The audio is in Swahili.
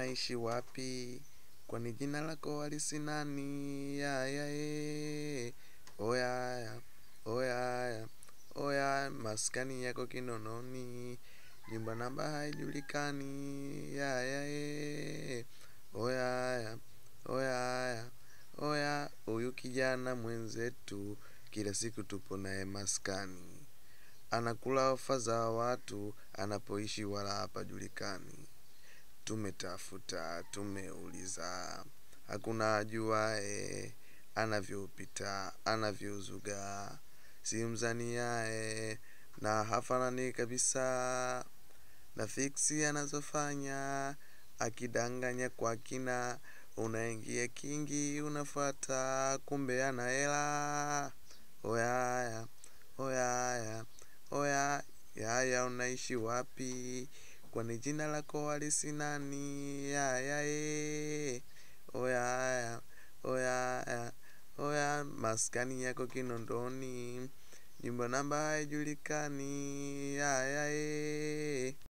unaishi wapi? Kwani jina lako halisi nani? Yaya e, oyaya, oyaya, oya, maskani yako Kinondoni, nyumba namba haijulikani. Yaya e, oyaya, oyaya, oya, huyu kijana mwenzetu, kila siku tupo naye maskani, anakula ofa za watu, anapoishi wala hapajulikani. Tumetafuta, tumeuliza, hakuna ajuae, anavyopita, anavyozuga, si mzaniae, na hafanani kabisa, na fiksi anazofanya, akidanganya kwa kina, unaingia kingi, unafuata, kumbe ana hela. Oyaya, oyaya, oya, yaya unaishi wapi? Kwani jina lako halisi nani? Yaya e, oyaya, oyaya, oya, maskani yako Kinondoni, nyumba namba haijulikani. Yaya e.